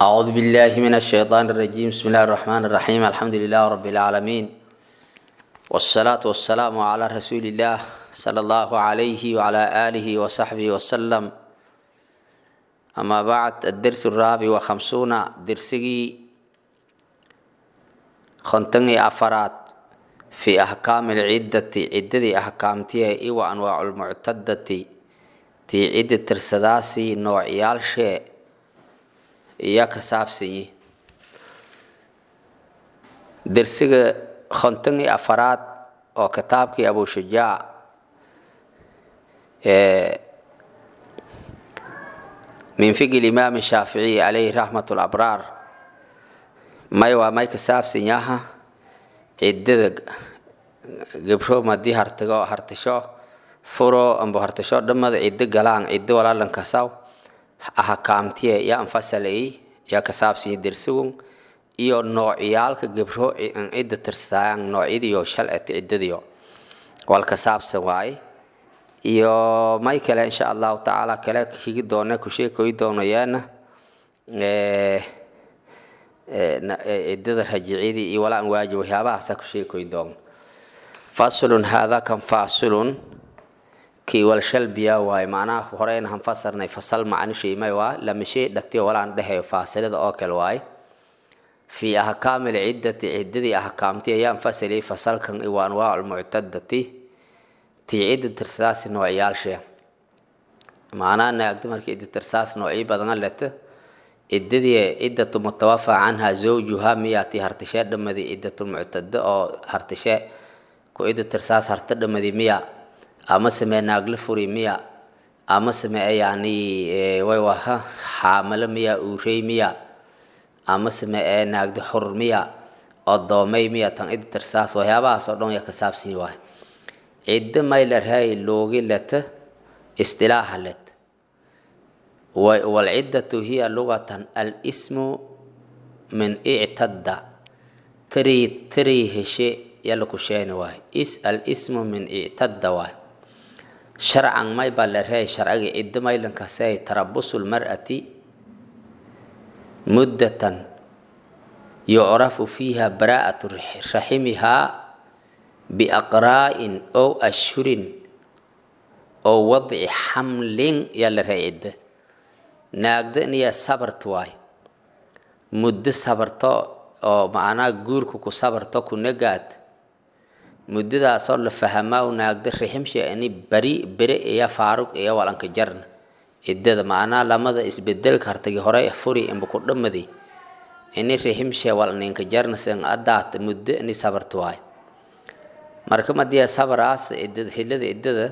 أعوذ بالله من الشيطان الرجيم بسم الله الرحمن الرحيم الحمد لله رب العالمين والصلاة والسلام على رسول الله صلى الله عليه وعلى آله وصحبه وسلم أما بعد الدرس الرابع وخمسون درسي خنتني أفراد في أحكام العدة عدة أحكامتها إيوة أنواع المعتدة تي عدة ترسداسي نوعيال شيء iyo ka saabsanyi dersiga konton iyo afaraad oo kitaabkii abushujaac min fiqi limaam shaaficiyi calayhi raxmat labraar may waa may ka saabsan yaha ciddada gabro madii hartago hartasho furo amba hartasho dhammada ciddo galaan ciddo walaalankasaw ahakaamtiye yaa anfasalay yaa ka saabsanya dersigun iyo noocyaalka gabro cidda tirsayaan noocyadiyo shalceta ciddadiyo wal ka saabsan waaye iyo may kale insha allahu tacaala kale higi doona ku sheekoy doonayaana ciddada rajiciyadii iyo walaa an waajib waxyaabahaasa ku sheekoy doon faslun haadaa kan fasilun kii wal shalbiya waaye macnaha horeyna han fasarnay fasal macni sheemay waa lama shay dhatiyo walaan dhehayo faasilada oo kale waaye fii ahkaami lciddati ciddadii ahkaamti ayaan fasaliyay fasalkan iwa anwaacu lmuctadati tii cidda tirsaasi noocyaalshee macnaha naagda markii cidda tirsaas noocyo badana leta ciddadii ciddatu mutawafa canha zawjuha miyaa tii hartashee dhamadi ciddatulmuctada oo hartashee ku cidda tirsaas harta dhamadi miya ama samee naagla furi miya ama samee yani way waha xaamalo miya uurey miya ama samee naagda xur miya odoomay miya tan cida tirsaas waxyaabahaas oo dhan ya ka saabsanyi waay ciddo may larhay loogi leta istilaaha let walciddatu hiya lugatan alismu min ictadda tiri tiri heshe yala ku sheeni waay is alismu min ictadda waay sharcan may baa la reey sharciga ciddo maylankasey tarabusu lmar'ati muddatan yucrafu fiiha baraa'atu raximihaa biaqraa'in ow ashhurin ow wadci xamlin yaa la reey ciddo naagda iniya sabart waay muddo sabarto oo macnaha guurka ku sabarto ku nagaad muddadaasoo la fahamaa naagda riximsha ini bari bere iyo faaruq iyo walanka jarna ciddada macnaha lamada isbedelka hartagi hore furi imba ku dhamadi ini riximsha walninka jarna sin adaat muddo ini sabarta waay marka madiya sabaraas ciddada xillada ciddada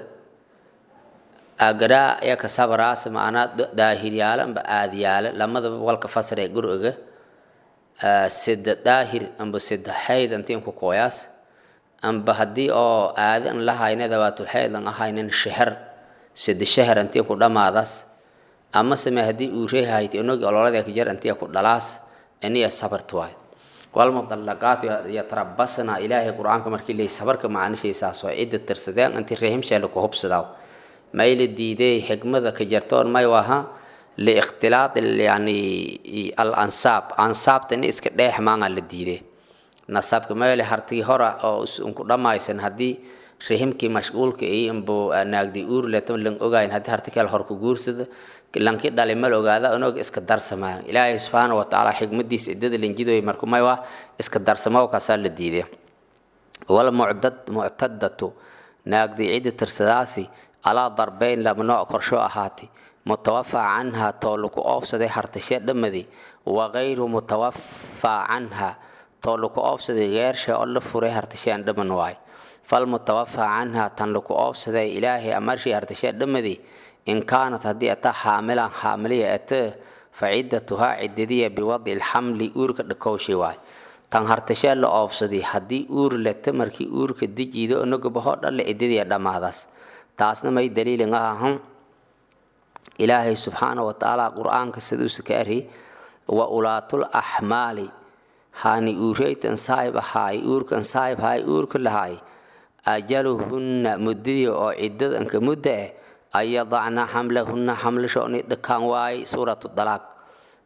agaraa iya ka sabaraas macnaa daahiryaalo amba aadyaalo lamadaba walka fasre guriga sida daahir amba sida xayd antiin ku kooyaas amba haddii oo aadi an la hayna dawaatulxeyd an ahaynin sheher sida sheher antii ku dhammaadaas ama same haddii uu reehayti onogi ololada ka jar antii ku dhalaas iniya sabart waay walmudallaqaat yatarabasna ilaahay qur-aanka markii leey sabarka macnishiisaas waa cidda tirsadeen intii reehimsheela ku hubsadaa may la diiday xigmada ka jartoon may waha liikhtilaat yani al ansaab ansaabta in iska dheex maanga la diiday nasabka mayole hartigi hora oo unku dhammaysan haddii rihimkii mashquulka iyo inbu naagdi uur leto lan ogayn haddii harti kale hor ku guursada lanki dhali mal ogaada onog iska darsamaa ilaahay subxaana watacaala xigmadiisa idada lanjidoy marku may waa iska darsamo kaasaa la diiday wal mucdad muctadatu naagdi cidda tirsadaasi alaa darbeyn laba nooc korsho ahaati mutawafa canha too laku oofsaday hartashee dhamadi wagayru mutawafa canha too laku oofsaday geersha oo la furay hartasheen dhaman waay fal mutawafa canha tan laku oofsaday ilaahay amarshii hartashee dhamadi in kaanat haddii ata xaamilan xaamiliya ata fa ciddatuhaa ciddadiya biwadci lxamli uurka dhakowshi waay tan hartashee la oofsaday haddii uur leta markii uurka dijiida onogabahoo dhalle ciddadiya dhammaadaas taasna may daliilin ahan ilaahay subxaana wa tacaala qur-aanka siduusa ka ari wa ulaatul axmaali hani uureytan saayib ahaay uurkan saayib haay uurka lahaay ajaluhunna muddadii oo ciddadanka mudda eh an yadacna xamlahunna xamlashooni dhakaan waay suuratu dalaaq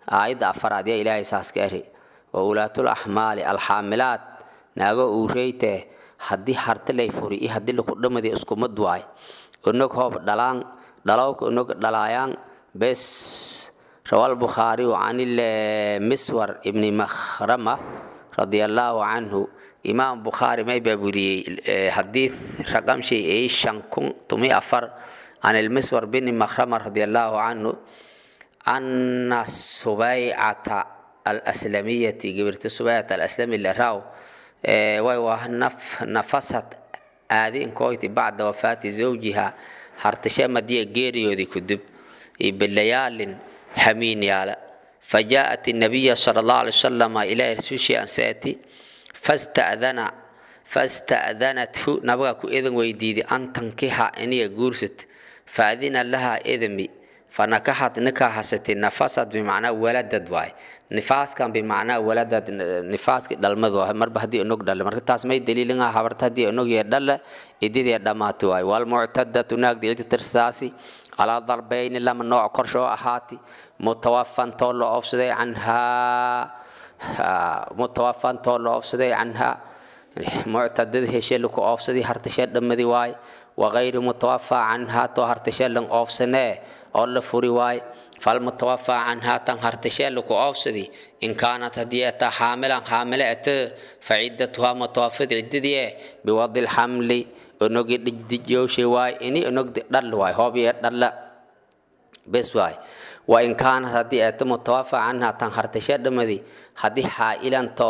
aayadda afaraad yaa ilaahay saas ka eri wa ulaatul axmaali alxaamilaad naago uureyte haddii harti lay furi iyo haddii laku dhamadi iskumad waay onog hoob dhalaan dhalowka onog dhalaayaan bes روى البخاري عن المسور ابن مخرمة رضي الله عنه إمام بخاري ما يبوري حديث رقم شيء إيه شنكون تمي أفر عن المسور بن مخرمة رضي الله عنه أن السبيعة الأسلمية قبرت السبيعة الأسلمية اللي راو ويوه نف نفست آذين كويتي بعد وفاة زوجها هرتشا مدية جيريو دي كدب بليال حمين يالا فجاءت النبي صلى الله عليه وسلم إلى رسول أنساتي فاستأذن فاستأذنته نبغاك إذن ويديدي أن تنكحها إني جورست فأذن لها إذمي فنكحت نكاحست نفست بمعنى ولدت واي نفاس كان بمعنى ولدت نفاس دلمدو مربا هدي انوك دل مرka taas may daliilina habarta hadii enog ye dhal ididii dhamaato waay wal mu'tadatu naag diidi tirsaasi على ضربين لما نوع كرشو أحاتي متوفى تولو أفسدي عنها متوفى تولو أفسدي عنها معتدد هشيلكو أفسدي هرتشد دمدي واي وغير متوفى عنها تو هرتشل أفسنه أول فري واي فالمتوفى عنها تن هرتشلكو أفسدي إن كانت هدية حاملا حاملة فعدتها متوفى عددية بوضع الحمل onogi dijowshe waay ini onog dhal waay hoobiye dhalla bes waay wa in kaanat haddii eeto mutawafa canha tan hartashe dhamadi haddii xaa'ilanto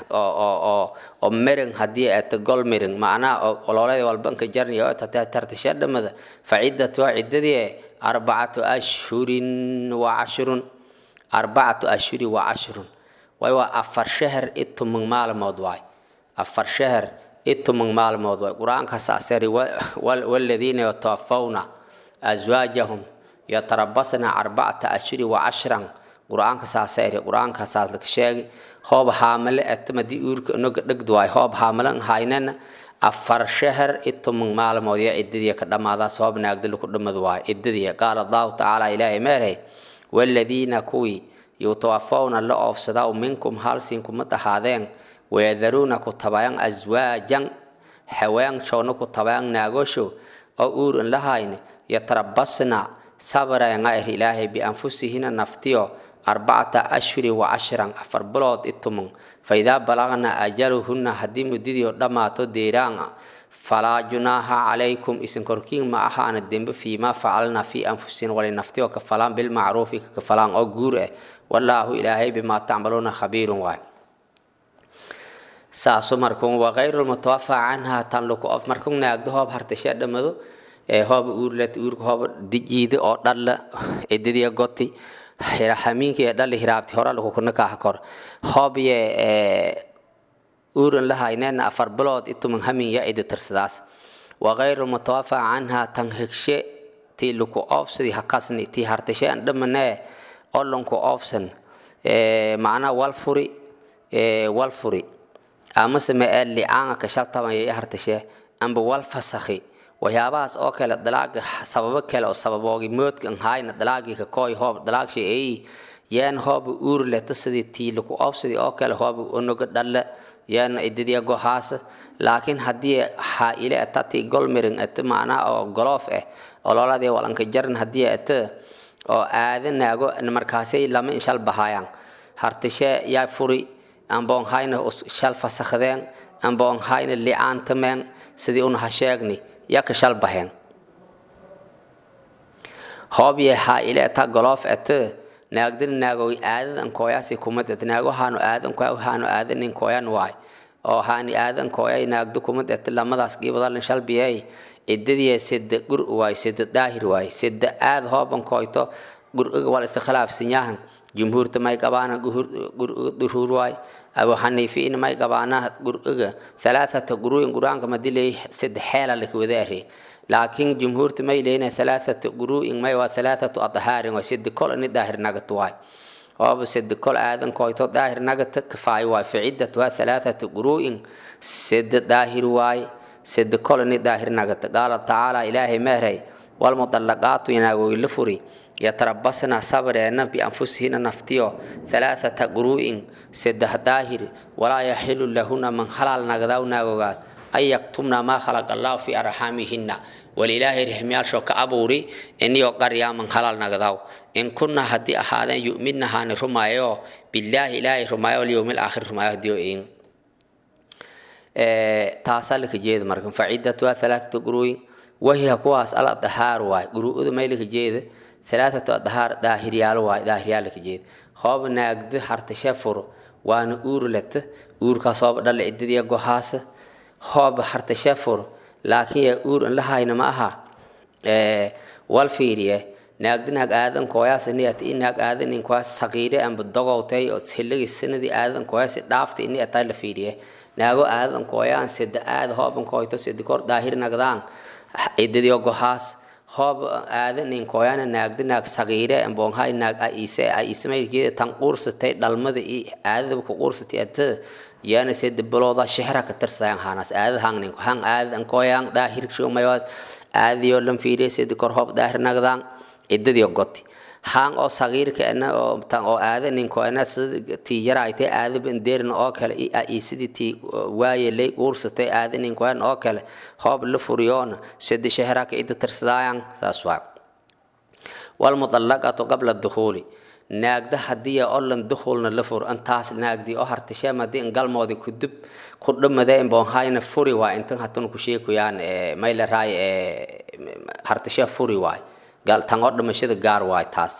oo mereng haddii eeto gol mereng macnaha ololada walbanka jarni oo tartashe dhamada fa ciddatuha ciddadii arbacatu ashhurin wa cashrun arbacatu ashhuri wa cashrun waay waa afar shahar itumang maalmood waay afar shahar itumang maalmood waay qur-aanka saasari waladiina yatawafawna aswaajahum yatarabasna arbacata ashhuri wa cashran qur-aanka saasari qur-aanka saas laka sheegi hoob haamale atamadii uurka inoga dhegd waay hoob haamalan haynana afar shahar itumang maalmood ya ciddadii ka dhammaadaas hoob naagdil ku dhammad waay ciddadii qaala allahu tacaala ilaahay meerhay waladiina kuwii yutawafawna la oofsadaa minkum halsinkuma dhahaadeen wayadaruuna ku tabayan aswaajan haweenshowna ku tabayan naagosho oo uur in lahayne yatarabasna sabrayanga er ilaahay bianfusihina naftiyo arbacata ashhuri wa cashran afar bilood itumung faidaa balagna ajaluhunna haddii muddidii dhammaato deeraanga falaa junaaha calaykum isin korkiin ma ahaana dembe fiimaa facalna fii anfusina wali naftiyo kafalaan bilmacruufi kakafalaan oo guur ah wallaahu ilaahay bimaa tacmaluuna khabiirun waay saasu markun wagayru lmutawafa canha tan luku of markun naagdo hoob hartashe dhamado hooba uurlet uurka hooba dijiida oo dhalla cidadiya goti hamiinka dhali hiraabti hora lakukunakaha kor hoobye uuran lahaynena afar bilood ituman hamin ya cidi tirsadaas wagayru lmutawafa canha tan hegshe tii luku oofsadi hakasni tii hartashe an dhamanee olonku oofsan macnaa walfuri walfuri amase ma ee licaanga ka shaltabaya i hartashe amba wal fasakhi waxyaabahaas oo kale dalaaga sababo kale oo sababoogi moodka nhayna dalaagii ka kooy hoob dalaagshay ay yeen hooba uur leta sidii tiiliku oobsidii oo kale hooba onoga dhalle yeen idadiya gohaasa laakiin haddii xaaile atati golmiring ate macnaa oo goloof ah ololadii walanka jaran haddii ate oo aada naago markaasay lama inshal bahaayaan hartashe yaa furi amboon hayna shal fasakhdeen amboon hayna licaantameen sidii una ha sheegni yaka shal baheen hoobye xaaile ata goloof ate naagdin naagoy aadadan kooyaasi kumad et naago haanu aadan kooya haanu aadanin kooyan waay oo haani aadan kooyay naagdo kumad et lamadaas giibadalin shal biyay ciddadii sida gur waay sida daahir waay sida aad hooban kooyto guriga wal iskhilaafsanyahan jumhuurta may gabaana duruur waay abu xaniifiin may gabaana guriga halaathata guruin guraanka madilay sida xeela lakawadaari laakiin jumhuurta may leena halaathata guruin may waa halaathatu adhaarin waa sida kol ini daahir nagat waay ooba sida kol aadan kooyto daahir nagata kafaay waay faciddatuha halaathatu guruin sida daahir waay sida kol ini daahir nagata qaala tacaala ilaahay meeray walmudallaqaatu inaagoy la furi yatarabasna sabreena bianfusihina naftiyo halaathata quruu'in saddex daahir walaa yaxilu lahuna man halaal nagdaw naagogaas an yaktumna maa khalaqa allahu fi arxaamihina walilaahay rixmiyaalsho ka abuuri iniyo qaryaaman halaal nagdaw in kunna haddii ahaadeen yu'midna haani rumaayo bilaahi ilaahay rumaayo walyowmi alaakhir rumaayo hadiyo in taasaa laka jeeda marka facidatuha halaathatu quruuyin wahiya kuwaas al dahaar waay quruu'ada may laka jeeda halaathatu dahaar daahiryaalo waay daahiryaal laka jeeda hooba naagda hartashe furo waana uur leta uurkaas hooba dhalla cidadiya gohaasa hooba hartashe furo laakiin yaa uur in la hayna ma aha wal fiiriye naagda naag aadan kooyaas iniyat i naag aadan in kooyaas saqiire amba dogowtay oo xilligi sanadii aadan kooyaas dhaafta ini ataa la fiiriye naago aadan kooyaan sida aad hooban kooyto sida kor daahir nagdaan cidadiyo gohaas hoob aadan in kooyaana naagda naag saqiire amboonhay naag aise aisemaykeeda tan quursatay dhalmada i aadadaba ku quursatay ata yaana sida balooda shehra ka tirsayan hanas aadad hangnin hang aadan kooyaan daahir shumayo aadiyo lam fiiriye sida kor hoob daahir nagdaan cidadiyo goti haan oo sagiirka ana oo tan oo aada ninko ana tii yaraaytay aadaba indeerin oo kale i sidii tii waaye lay uursatay aada ninko an oo kale hoob la furiyoona sidi shahraka ida tirsadaayan saas waa walmudallaqatu qabla dukhuuli naagda haddii olan dukhulna la fur antaas naagdii oo hartasheem haddii in galmoodi kudub ku dhamade inboonhayna furi waay intan hatun ku sheekuyaan mayle raay hartashee furi waay tan oo dhamashada gaar waay taas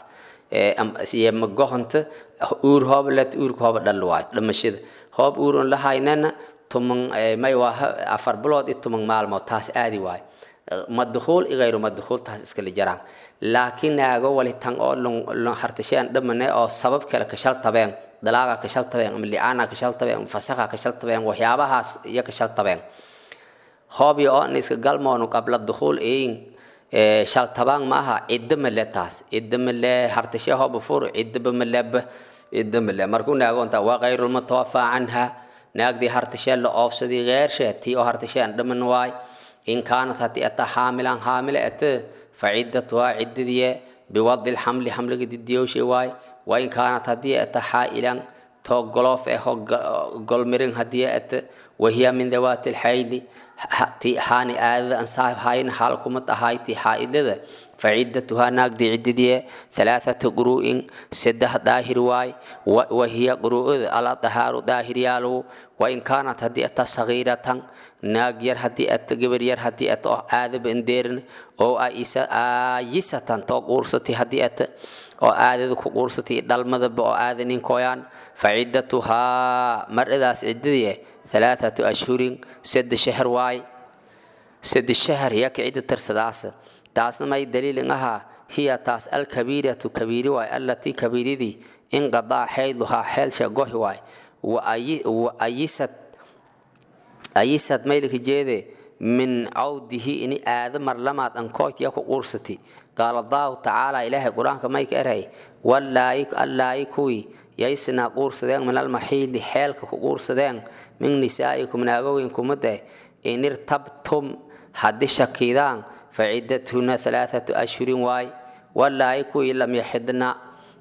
magohonta uur hooba let uurka hooba dhal waay dhamashada hoob uur on la haynana tuman may waa afar bilood i tuman maalmood taas aadi waay madukhuul igayru madukhuul taas iskala jaraan laakiin naago wali tan oo hartasheen dhamane oo sabab kale kashal tabeen dalaaga kashal tabeen ama licaana kashal tabeen fasaqa kashal tabeen waxyaabahaas iyo kashal tabeen hoob iyo oo iska galmoonu qabla dukhuul eyin shaltabaan ma aha cidda male taas cidda male hartashe hooba fur ciddaba maleba cidda male markuu naagoonta waa kayrulmutawafaa canha naagdii hartashee la oofsadii geershe tii oo hartasheen dhaman waay in kaanat haddii ata xaamilan xaamile ate faciddatuhaa ciddadiye biwadi lxamli xamliga didiyowshe waay wain kaanat haddii ata xaa'ilan too goloof eh golmirin haddii ate wahiya min dawaati lxayli ti haani aadada an saahib hayn haal kuma tahayti xaa'idada faciddatuhaa naagdii ciddidie halaathatu quruu'in saddex daahir waay wahiya quruu'ada ala dahaaru daahiryaalow wain kaanat haddii ata sagiiratan naag yar haddii ata gabar yar haddii ata oo aadaba indeerin oo aayisatan too quursati haddii ata oo aadada ku quursatay dhalmadaba oo aada ninkooyaan faciddatuhaa maradaas ciddadii halaathatu ashhurin sade shahar waay sade shahar yaka cidda tirsadaasa taasna may daliilin ahaa hiya taas alkabiiratu kabiiri waay allatii kabiiridii inqadaa xeyduhaa xeelsha gohi waay waayisad ayisad maylika jeede min cawdihi ini aada marlamaad ankoot ya ku quursati qaala allahu tacaala ilaahay qur-aanka mayka eray allaayi kuwii yaysnaa quursadeen min almaxiili xeelka ku quursadeen min nisaa'ikum naagowin kumade in irtabtum haddii shakiidaan faciddatuhuna halaathatu ashhurin waay wallaayi kuwii lam yaxidna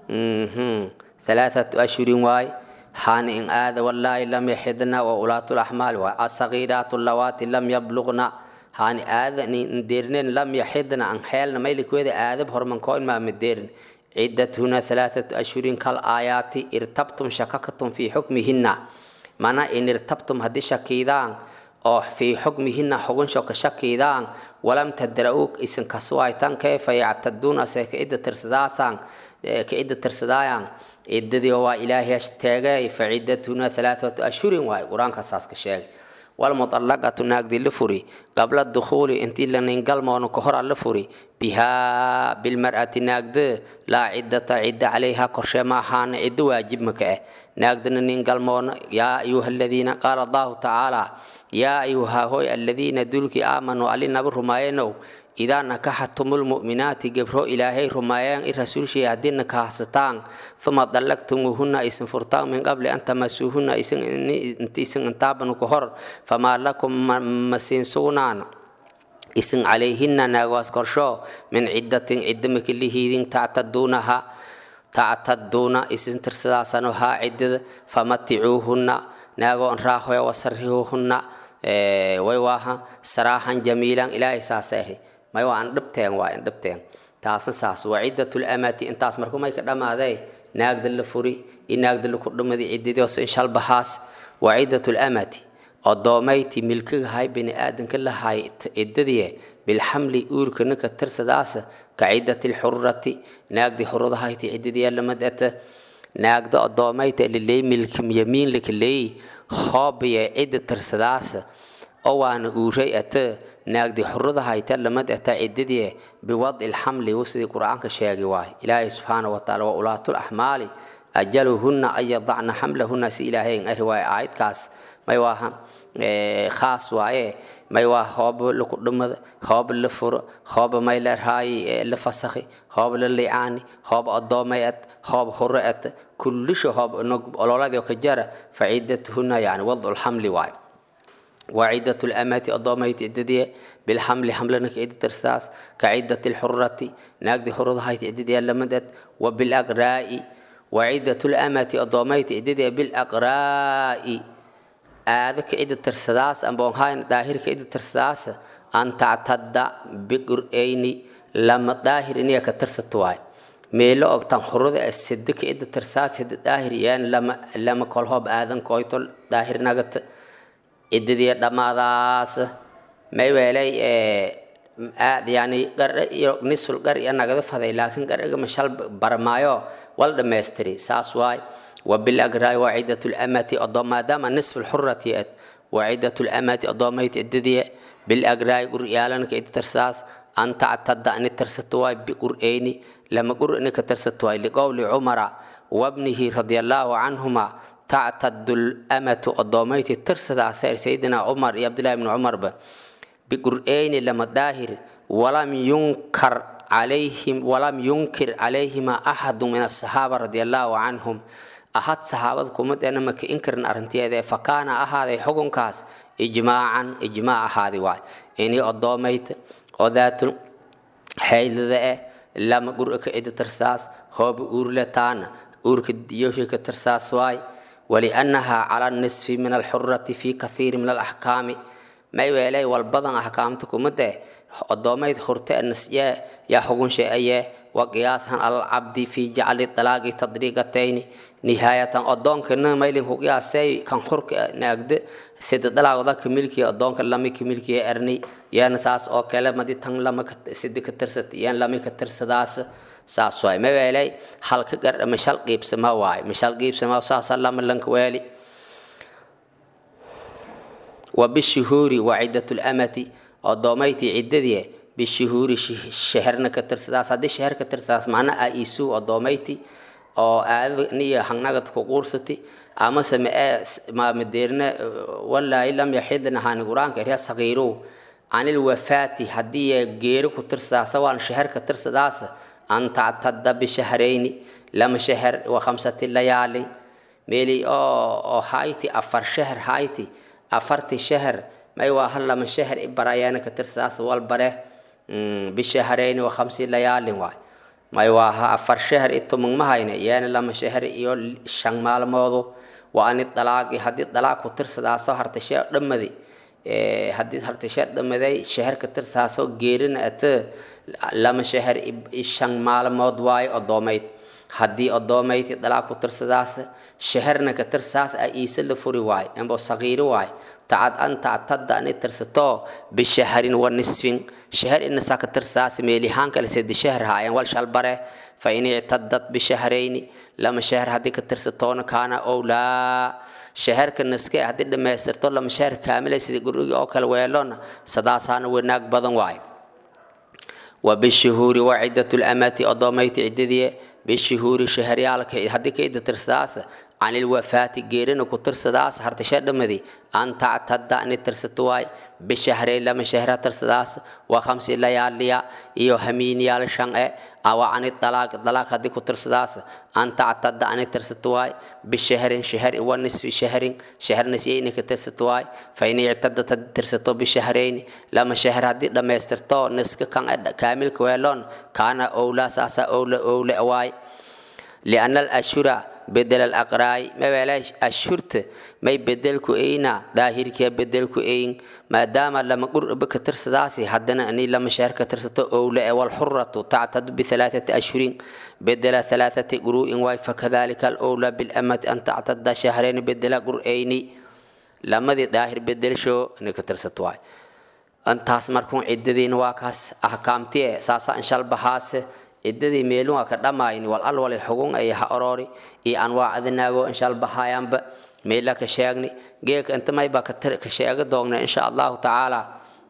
halaathatu ashhurin waay haani in aada wallaahi lam yaxidna wa ulaatu laxmaal waay asagiiraatu lawaati lam yabluqna haani aada indeerneen lam yaxidna an xeelna maylikweeda aadab hormankoo inmaa madeerin ciddatuhuna halaathatu ashhurin kal aayaati irtabtum shakakatum fii xukmihina mana in irtabtum haddii shakiidaan oo fii xukmihina xugunsho ka shakiidaan walam tadra'uu isin kasuwaytan kayfa yactaduuna se ka idda tirsadaasaan ka idda tirsadaayan ciddadii waa ilaahay teegay fa ciddatuhuna halaathatu ashhurin waay qur-aanka saas ka sheegay walmuطallaqatu naagdii la furi qabla dukhuuli intii laningalmoonu ka hora la furi bihaa bilmar'ati naagda laa ciddata cidda calayha korshee ma ahaana ciddo waajib maka ah naagdana ningalmoona yaa ayuha aladiina qaala allahu tacaala yaa ayuha hoy aladiina dulkii aamanuu alinaba rumaayenow idaa nakaxatumulmu'minaati gebro ilaahay rumaayeen i rasuulshii haddii nakahsataan uma dallaqtumuuhunna aysan furtaan min qabli an tamasuuhunna intiisan intaabanu ka hor famaa lakum masiin sugnaan isin calayhina naagaas korsho min ciddatin cidda makilihiidin tactaduunaha tactaduuna isin tirsadaasano haa ciddada famaticuuhunna naagoon raahoya wasarihuuhunna way waaha saraahan jamiilan ilaahay saaseehi may waa an dhibteen waa an dhibteen taasna saas waa ciddatul amati intaas marku may ka dhamaaday naagda la furi iyo naagda laku dhumadi ciddadios in shalbahaas waa ciddatul amati odoomayti milkigahay bini aadanka lahay ciddadii bilxamli uurka ninka tirsadaasa ka ciddati lxurati naagdi xuradahayti ciddadiya lamad ata naagda odoomayta liley milkim yamiin lakaleey hoobiya cidda tirsadaasa oo waana uuray ata naagdi xuradahayta lamad ata ciddadii biwadci lxamli sidii qur-aanka sheegi waay ilaahay subxaana wataala waa ulaatul axmaali ajaluhunna an yadacna xamlahunna si ilaahay ari waay aayadkaas may waaha khaas waaye may waa hooba laku dhumada hooba la furo hooba may la raayi la fasakhi hooba la licaani hooba odoomay at hooba huro at kullisha hooba ololadii ka jara fa ciddatuhunna yani wadcu lxamli waaye waa ciddatu lamati odoomayti ciddadii bilxamli xamlana ka cidda tirsaas ka ciddati lxurati naagdi xuradahayti ciddadii lamadad wa bilaqraa'i waa ciddatu lamati odoomayti ciddadii bilaqraa'i aada ka cidda tirsadaas amboonhayn daahir ka cidda tirsadaas an tactada biqur'ayni lama daahir iniga ka tirsata waay meelo ogtan hurada ee sida ka cidda tirsaas sida daahir yaan lama lama kolhoob aadan koyto daahir nagata ciddadii dhammaadaas may weelay yani qarhe iyo nisful qar iyo nagada faday laakiin qarhiga mashal baramaayo wal dhammaystiri saas waay وبالأقراء وعدة الأمة أضم ما دام نصف الحرة يأت وعدة الأمة أضميت عددية بالأقراء قريالا كيد ترساس أن تعتد أن ترستواي بقرئين لما قرئن كترستواي لقول عمر وابنه رضي الله عنهما تعتد الأمة أضميت ترسد أثار سيدنا عمر يا عبد الله بن عمر بقرئين لما داهر ولم ينكر عليهم ولم ينكر عليهما أحد من الصحابة رضي الله عنهم ahad saxaabada kumadeena maka inkarin arrinteeda fa kaana ahaaday xukunkaas ijmaacan ijmaac ahaadi waay inii odoomayta oo daatul xaydada eh lama gur'a ka cida tirsaas hooba uurletaana uurka diyosha ka tirsaas waay waliannaha cala nisfi min alxurati fi kathiiri min alaxkaami may weelay walbadan axkaamta kumade odoomayd hurte nasye yaa xugunshe ayee وقياسا على العبد في جعل الطلاق تطريقتين نهاية أدونك نميلين هو قياسي كان خرق نقد سيد طلاق ذاك ملكي أدونك لما كملكي أرني يا نساس أو كلمة دي تن لما سيد كترست يا لما كترسداس saas waay ma weelay halka gar mashal qiibsama waay mashal qiibsama saasa lama lanka weeli wa bishuhuuri wa ciddatu lamati odoomayti ciddadii bishuhuuri sheherna ka tirsadaas haddii sheher ka tirsadaas macna a isu odoomayti oo aadada niyo hangnagad ku quursati amase mae maamadeerna walaahi lam yaxidna haani qur-aanka erya sagiirow canil wafaati haddii geeri ku tirsadaasa waan sheher ka tirsadaasa an tactada bishahrayni lama sheher wa khamsati layaalin meeli oo oo hayti afar sheher hayti afarti sheher may waa hal lama sheher ibarayaana ka tirsadaas wal bare bishahrayni wa khamsi layaalin waay may waa ha afar sheher itumang mahayna yaana lama sheher iyo shan maalmoodu waa ani dalaaqi haddii dalaaq ku tirsadaaso hartashee dhammadi haddii hartashee dhammaday sheher ka tirsadaasoo geerina ate lama sheher shan maalmood waayo odoomayd haddii odoomayd dalaaq ku tirsadaas sheherna ka tirsaas a iise la furi waayo ambo sagiiri waayo tacad an tactada ani tirsato bishahrin wa nisfin sheher inasaa ka tirsaas meelihaan kale sedi sheher haayeen wal shalbare fa in ictadat bishahrayni lama sheher haddii ka tirsatoona kaana owlaa sheherka naske haddii dhammaystirto lama sheher kaamila sida gurigi oo kale weelona sadaasaana wanaag badan waayo وبالشهور وعدة الأمات أضاميت عددية بالشهور شهريالك هدي كيد ترسداس عن الوفاة جيرن كترسداس هرتشد مدي أن تعتد أن ترستواي bishahrayn lama shahra tirsadaas wa khamsi layaaliya iyo hamiiniyaal shan e awa ani dalaaq dalaaq haddii ku tirsadaas an tactada ani tirsato waay bishahrin shahri wa nisfi shahrin shahr nisyayni ka tirsato waay fa in ictadat haddii tirsato bishahrayni lama shahr haddii dhammaystirto niska kan kaamilka weeloon kaana owlaa saasa owla owle waay liana alashura bedel alaqraay mawela ashurta may bedelku eyna daahirkiya bedelku eyn maadaama lama qurba ka tirsadaasi haddana ani lama shahr ka tirsato owle e walxuratu tactadu bihalaathati ashhurin bedela halaathati quru'in waay fakadalika alowla bilamati an tactada shahrayni bedela qur'ayni lamadii daahir bedelsho ani ka tirsato waay antaas markuun ciddadiina waa kaas ahkaamtiye saasa inshalbahaase ciddadii meelun waa ka dhammayni wal al wali xugun ay ha oroori iyo anwaacadinaago insha albahayaanba meela ka sheegni geeka inta mayba ka sheega doogna insha allahu tacaala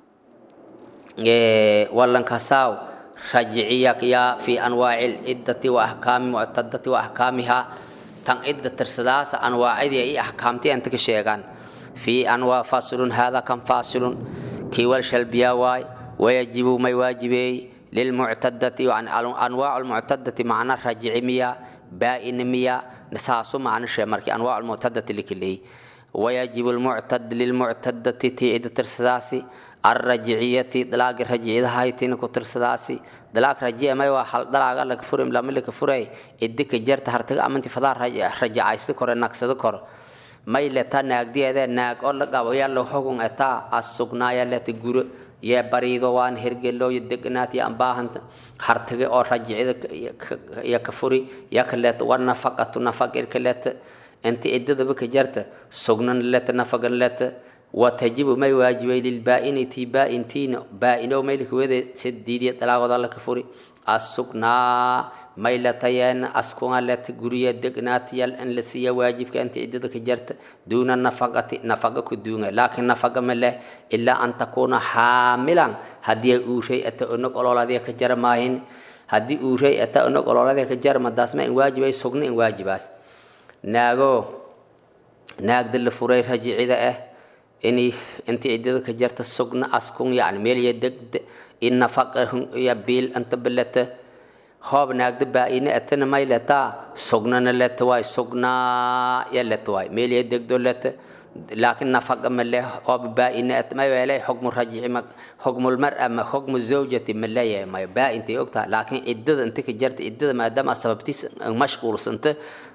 wallankasaaw rajiciyak yaa fi anwaaci lciddati wa ahkaami muctadati wa ahkaamiha tan cidda tirsadaasa anwaacadii iyo ahkaamtii inta ka sheegaan fi anwaa fasilun hada kan fasilun kii wal shalbiyaa waay wayajibu may waajibeey للمعتدة يعني أنواع المعتدة معنى رجع ميا بائن ميا نساسو معنى شيء مركي أنواع المعتدة لكله ويجب المعتد للمعتدة تعيد ترسداسي الرجعية دلاغ الرجعية هاي تينكو ترسداسي دلاغ رجعية ما يوحل دلاغ لك فرم لما لك فري إدك جرت هرتق أمنتي فضار رجع يستكر نقصد كر ما يلتا ناق دي هذا ناق أولا قابويا لو حقون أتا السقنايا التي قرأ yee bariido waan hergelooyo degnaati aan baahanta hartige oo rajicida iyo ka furi ya kaleeta war nafaqatu nafaqir kaleeta inti ciddadaba ka jarta sugnan leta nafaqan leta watajibu may waajibay lilbaa'inati baa'intiina baa'inow maylka wede sediidiya dalaagooda la ka furi assugnaa may latayeena askunga leta guriya degnaatiyal in la siiya waajibka inta ciddada ka jarta duuna nafaqati nafaqa ku duunga laakiin nafaqa ma leh ilaa an takuuna xaamilan haddii uuray ata onog ololadiya ka jara maahin haddii uuray ata onog ololadiya ka jara madaas ma in waajibay sugna in waajibaas naago naagda la furay rajicida ah inay inta ciddada ka jarta sugna askun yacni meel ya degda in nafaqa ya biil anta balata hoob naagda baa'ine atana may letaa sugnana leta waay sugnaa ya leta waay meel ya degdo leta laakiin nafaqa ma leh hoob baa'ine at may weelay xukmu rajici ma xukmul mar'a ma xukmu zawjati ma leeyahay may baa'intay ogtaha laakiin ciddada inta ka jarta ciddada maadaama sababtiis mashquulsanta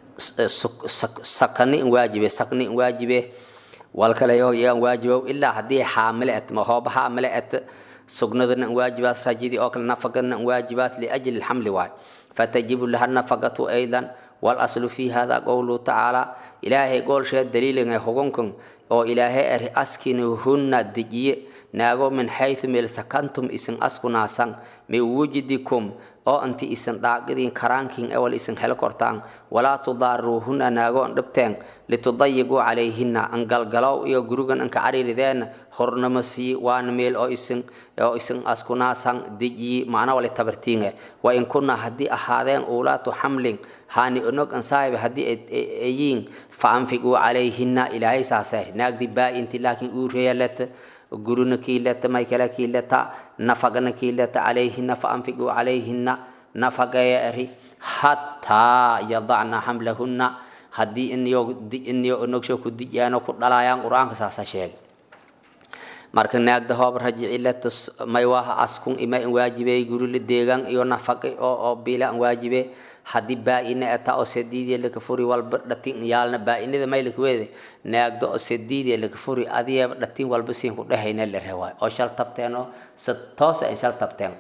sakani in waajibe sakni in waajibe walkale yaan waajibow ilaa haddii xaamile at ma hoob xaamile at سجندنا واجبات رجدي أكل نفقنا واجبات لأجل الحمل واي فتجب لها النفقة أيضا والأصل في هذا قوله تعالى إلهي قول شيء دليل يخونكم أو إلهي أري أسكنهن دجي ناغو من حيث ميل سكنتم إسن أسكنا سن من وجدكم oo inti isan daaqidin karaankin awal isan helo kortaan walaa tudaaruuhuna naago an dhibteen litudayiquu calayhina an galgalow iyo gurigan anka cariirideen hornama sii waana meel oo isan oo isan askunaasan dejiyi macna wale tabartiinge wa in kunna haddii ahaadeen uulaatu xamlin haani onog an saahibe haddii ayiin fa anfiquu calayhina ilaahay saasee naagdi baa-inti laakiin uu reeyaleta guruna kiileta may kala kiileta nafaqana kiileta calayhina faanfiquu calayhina nafaqaya eri hataa yadacna xamlahunna haddii iniyo onogsho ku diyaano ku dhalayaan qur-aanka saasa sheegay marka naagda hoob rajicileta may waha askun ima in waajibey gurila deegan iyo nafaqi oo oo bila an waajibe haddii baa-ina ata oo sediidiya laka furi walba dhatin yaalna baa-inada may laka weede naagdo oo sediidiya laka furi adiyeeba dhatin walba siin ku dhehayna la rewaay oo shal tabteen oo si toosa ay shal tabteen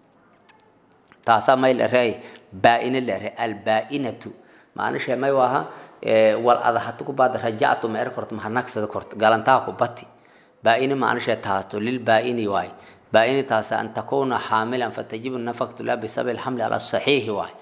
taasaa may la reey baa-ina la re albaa-inatu maanisha may waha wal ada hatu ku baad rajactu ma er korto maha nagsada korto galantaa ku bati baa-ina maanisha taasto lil baa-ini waay baa-ini taasa an takuna xaamilan fatajibu nafaqtu la bisabi lxamli ala saxiixi waay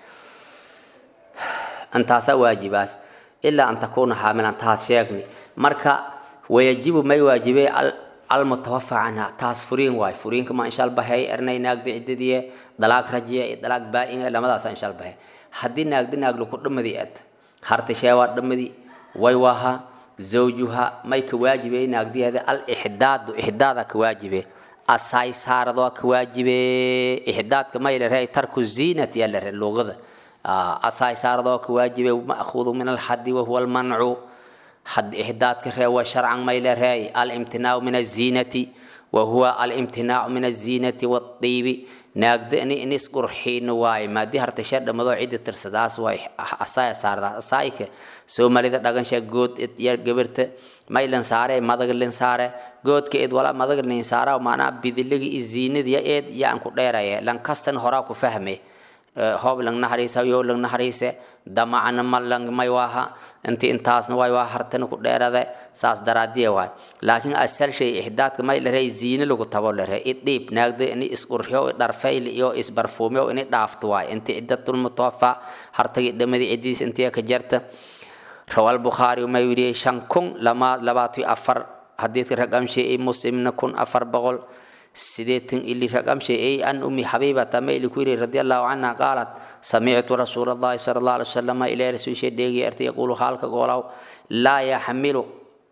antaasaa waajibaas ilaa an takuuna xaamilan taas sheegni marka wayajibu may waajibey almutawafa canha taas furiin waay furiinka ma inshaal bahay ernay naagda ciddadiye dalaag rajiya iyo dalaag baa-in lamadaasa inshaal bahay haddii naagda naag laku dhamadi ad harta sheewaa dhamadi way waha zawjuha may ka waajibe naagdiyeeda alixdaadu ixdaada ka waajibe asaay saarado ka waajibe ixdaadka may lare tarku ziinati yaa lare luqada asaay saarado ka waajibe ma'khuudu min alxadi wahuwa almancu حد إحداد كره شرعا ما إلى الامتناع من الزينة وهو الامتناع من الزينة والطيب ناقد إني إني سكر حين واي ما دي هرت شر موضوع عدة ترسداس واي أساي صار أسايك سو ما لذا دعان شيء جود ير جبرت ما إلين سارة ما دعان لين سارة جود كإد ولا ما دعان لين سارة وما أنا بدلقي الزينة دي إد يا أنكو دايرة لان كستن هراكو فهمه hoob lang naxariisa yow lang naxariise damacana ma lang may waaha inti intaasna way waa hartana ku dheerade saas daraadiye waay laakiin asal shay ixdaadka may larey ziine lagu tabo lare idhiib naagdo ini isqurxiyo dharfayl iyo isbarfuumyo ini dhaafto waay inti ciddatul mutawaffa hartagi dhamadi cidiis intii ka jarta rawal bukhaari may wiriyey shan kun lama labaatiyo afar xadiidka raqamshay muslimna kun afar boqol سيدتن اللي رقم شيء أن أمي حبيبة تميل كوري رضي الله عنها قالت سمعت رسول الله صلى الله عليه وسلم إلى رسول شيء ديجي أرتي يقول خالك قولوا لا يحمل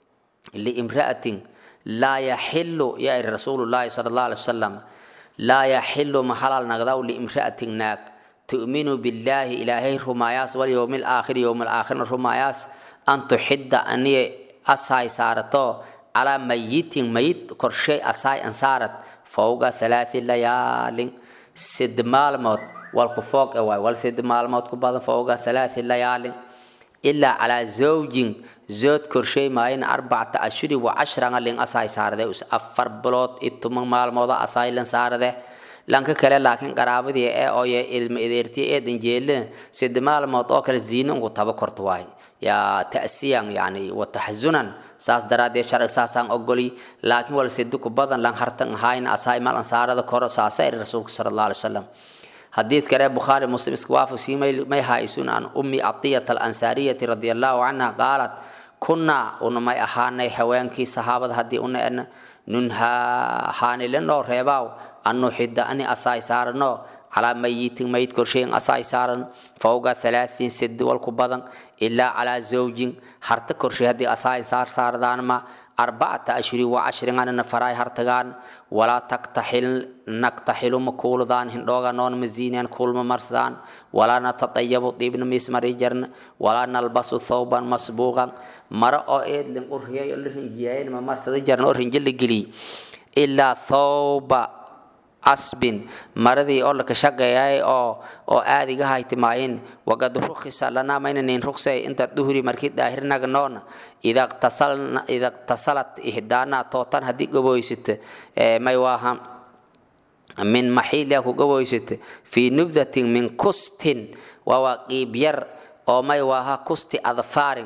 لامرأة لا يحل يا رسول الله صلى الله عليه وسلم لا يحل محل نغدو لامرأة ناك تؤمن بالله إلهي رماياس واليوم الآخر يوم الآخر رماياس أن تحد أني أساي سارتو على ميت ميت كرشي أساي أنصارت فوق ثلاث ليال سد مالموت والكفوق أواي والسد مالموت كبعض فوق ثلاث ليال إلا على زوج زوج كرشي ماين أربعة أشهر وعشرة لين أساي سارده أس أفر بلوت إتمن مالموت أساي لين سارده lanka kale laakiin qaraabadii ee ooye ilma ideertii ee danjeelin sida maalmood oo kale ziina ugu taba korto waay yaa ta'siyan yani wa taxazunan saas daraaddeed sharci saasaan ogoli laakiin wal sidiku badan lan hartan ahayn asaay mal ansaarada koro saasa iri rasuulka sala allahu alai wasalam حديث كره بخاري مسلم اسكواف سيمي ما هايسون عن أمي عطية الأنصارية رضي الله عنها قالت كنا ونما أحاني حوانكي صحابة هدي أن ننها حاني لنو ريباو أنه حد أني أساي سارنو على ميت ميت كرشين أساي سارن فوق ثلاثين سد والكبضن إلا على زوج حرت كرشي هدي أساي سار ساردان ما أربعة أشهر وعشرين أنا نفراي هرتغان ولا تقتحل نقتحل مكول ذان هندوغا نون مزينيان كول ممرسان ولا نتطيب طيب مسمر جرن ولا نلبس ثوبا مسبوغا مرأة أو إيد لن أرهي الرنجيين ممرسد جرن أرهنجل لقلي إلا ثوب asbin maradii oo laka shaqeeyay oo oo aad iga haytimaayin waqad rukhisa lana maynanin rukhsay inta duhri markii daahirnaga noona ida tasalna ida tasalat ihdana tootan hadii gaboysite may waaha min maxiila ku gaboysite fi nubdatin min kustin waa qiib yar oo may waaha kusti adfaarin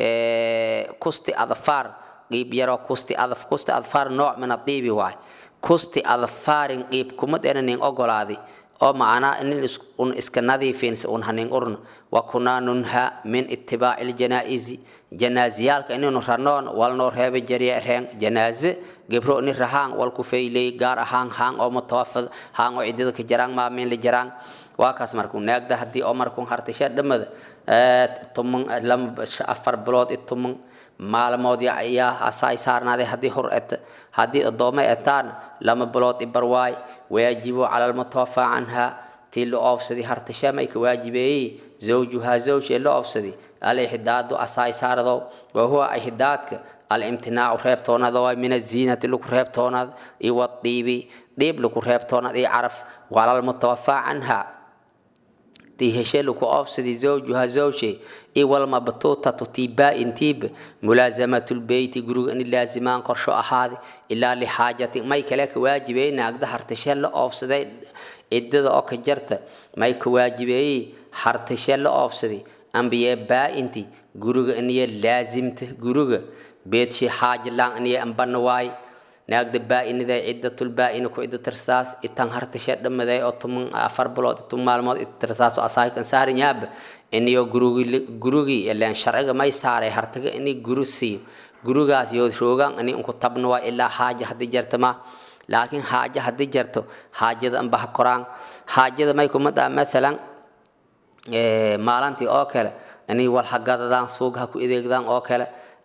kusti adfaar qiib yaroo kusti adaf kusti adfaar nooc min adiibi waay kusti adfaarin qiib kuma dhenanin ogolaadi oo macnaa inin un iska nadiifin un hanin urna wa kunaa nunha min itibaaci ljanaa'izi janaaziyaalka inaynu ranoon walnoo reeba jariya reen janaaze gebro ni rahaan walku fayley gaar ahaan haan oo mutawafad haan oo ciddada ka jaraan maamin la jaraan waa kaas markuu naagda haddii oo markuu hartasha dhamada tuman lama afar bilood i tuman maalmood ayaa asaay saarnaaday haddii hor et haddii addoommo etaan lama bilood ibarwaay waajibu cala almutawafaa canha tii la oofsaday hartashamay ka waajibeeyey zawjuhaa zawjee la oofsaday alixdaadu asaay saarado wa huwa ixdaadka alimtinaacu reebtoonada waa min aziinati lagu reebtoonad iyo wadiibi dhiib lagu reebtoonad iyo caraf wala almutawafaa canha tii heshe lagu oofsaday zawjuha zawje iwalmabtuutatu tii baa-intiib mulaasamatu lbeyti guriga in laazimaan qorsho ahaadi ilaa lixaajatin may kale ka waajibeeyey naagda hartashe la oofsaday ciddada oo ka jarta may ka waajibeeyey hartashe la oofsaday ambiye baa-inti guriga iniye laasimta guriga beedshi xaaja laan iniye ambana waay naagda baa-inida ciddatul baa-ina ku cidda tirsaas itan hartashe dhamaday oo tuman afar bilood tuman maalmood cidda tirsaas oo asaaykan saarin yaaba iniyo gurigi gurigii ileen sharciga may saaray hartaga ini guri siiyo gurigaas yoo roogaan ini unku tabna waa ilaa xaaja haddii jarta ma laakiin xaaja haddii jarto xaajada anba ha koraan xaajada may kuma dhaa maalan maalantii oo kale ini wal ha gadadaan suuga ha ku adeegdaan oo kale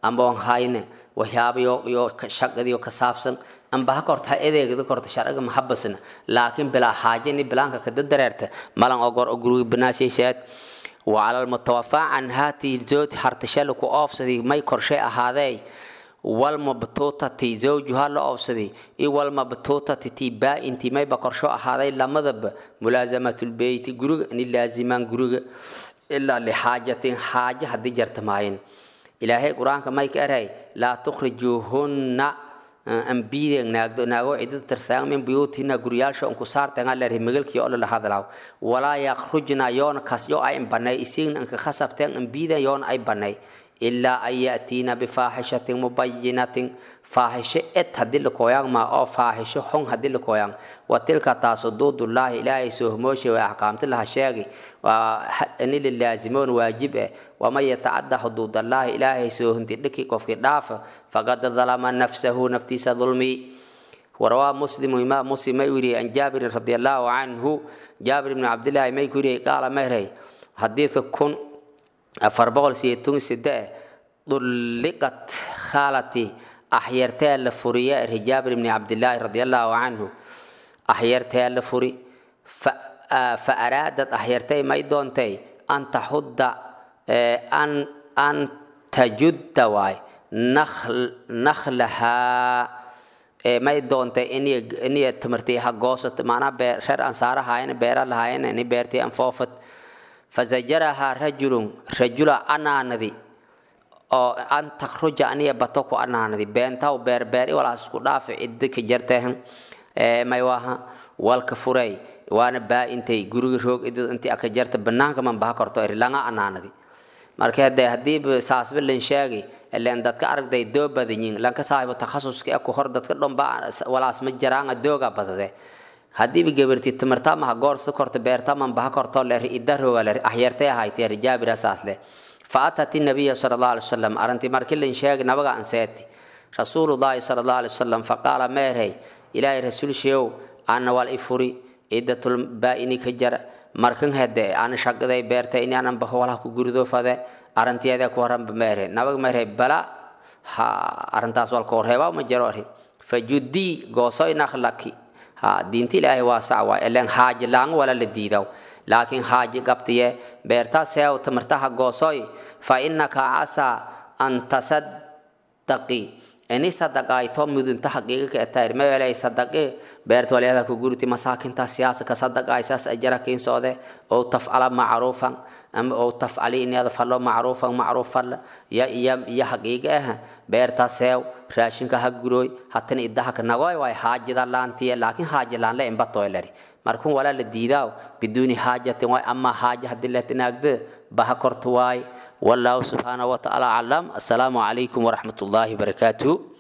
amba on hayne waxyaabayo iyo shaqadiyo ka saabsan amba ha korta edeegada korta sharciga mahabasna laakiin bilaa xaaje ni bilaanka kada dareerta malan ogor oo guriga banaasaysaad وعلى المتوفى عن هاتي الزوج هرتشلك أوفسدي ما يكرشي أهذي والمبتوطة زوجها لأوفسدي إي والمبتوطة تيبا انتي ما يبكرشو أهذي لما ذب ملازمة البيت جروج إن لازمان جروج إلا لحاجة حاجة هدي جرت معين إلهي قرآن كما يكرهي لا تخرجوهن ambiyadeen naagdo naago cidada tarsaagan min buyuutina guriyaalsha unku saartanga leer magalkii oo la hadlaw walaa yakhrujna yoona kas yo ay banay isin anka khasabteen ambiyada yoona ay banay ilaa an ya'tiina bifaaxishatin mubayinatin faaxisho ed haddii la kooyaan maa oo faaxisho xun haddii la kooyaan wa tilka taas xuduudullaahi ilaahay soohmooshe waa axkaamti laha sheegi waa ini lilaazimoon waajib eh waman yatacadda xuduudallaahi ilaahay soohinti dhiki qofkii dhaafa faqad dalama nafsahu naftiisa dulmi ورواه مسلم إمام مسلم يوري عن جابر رضي الله عنه جابر بن عبد الله ما يوري قال مهري حديث كن أفربغل سيتون سداء طلقت خالتي أحيرتها لفوريا جابر بن عبد الله رضي الله عنه أحيرتها لفوري فأرادت أحيرتي ما يدونتي أن تحد أن أن تجد واي نخل نخلها may doontay inay tamartay ha goosato maanaa beer reer ansaara haayeen beera lahaayeen ini beertay anfoofat fazajarahaa rajulun rajula anaanadi oo an takhruja aniya bato ku anaanadi beentaw beer beer i walaas isku dhaafi ciddi ka jartehan may waaha walka furay waana baa intay guriga roog idid intii aka jarta banaanka man baha korto iri langa anaanadi marka hadee haddii saasba lan sheegi ileen dadka aragday doo badanyiin lanka saaxibo takhasuska ee ku hor dadka dhomba walaas ma jaraanga dooga badade haddiiba gabarti timirta maha goor si korta beerta man baha korto leer idda rooga leer ahyartay ahaytay rijaabira saas le فأتت النبي صلى الله عليه وسلم أرنتي ماركلين شيخ نبغى أنسيتي رسول الله صلى الله عليه وسلم فقال ميرهي إلهي رسول شيو أنا والإفوري عدة البائني كجر markan hade aan shaqaday beerta in aan baho walaha ku gurido fade arantiyaada ku horan meere nabag meere bala ha arantaas wal ko reeba ma jaro ri fajudi gooso ina khlaki ha diinti ilaahay waa sacwa ilan haaji lang wala la diidaw laakiin haaji qabtiye beerta seew tamartaha goosoy fa innaka asa an tasaddaqi ini sadaqayto mudunta xaqiiqa ka taayir ma weelay sadaqe beerta waliyaada ku gurti masaakinta siyaasa ka sadaqaysaas ajara kiin soode oo tafcala macruufan ama oo tafcali in yada fallo macruufan macruufan ya iya iya xaqiiqa ah beerta seew raashinka ha guroy hatan idaha ka nagoy way haajida laantiye laakiin haaji laan la imba toylari markun wala la diidaaw biduuni haajatin way ama haaja haddii la tinaagde baha korto waay والله سبحانه وتعالى أعلم السلام عليكم ورحمة الله وبركاته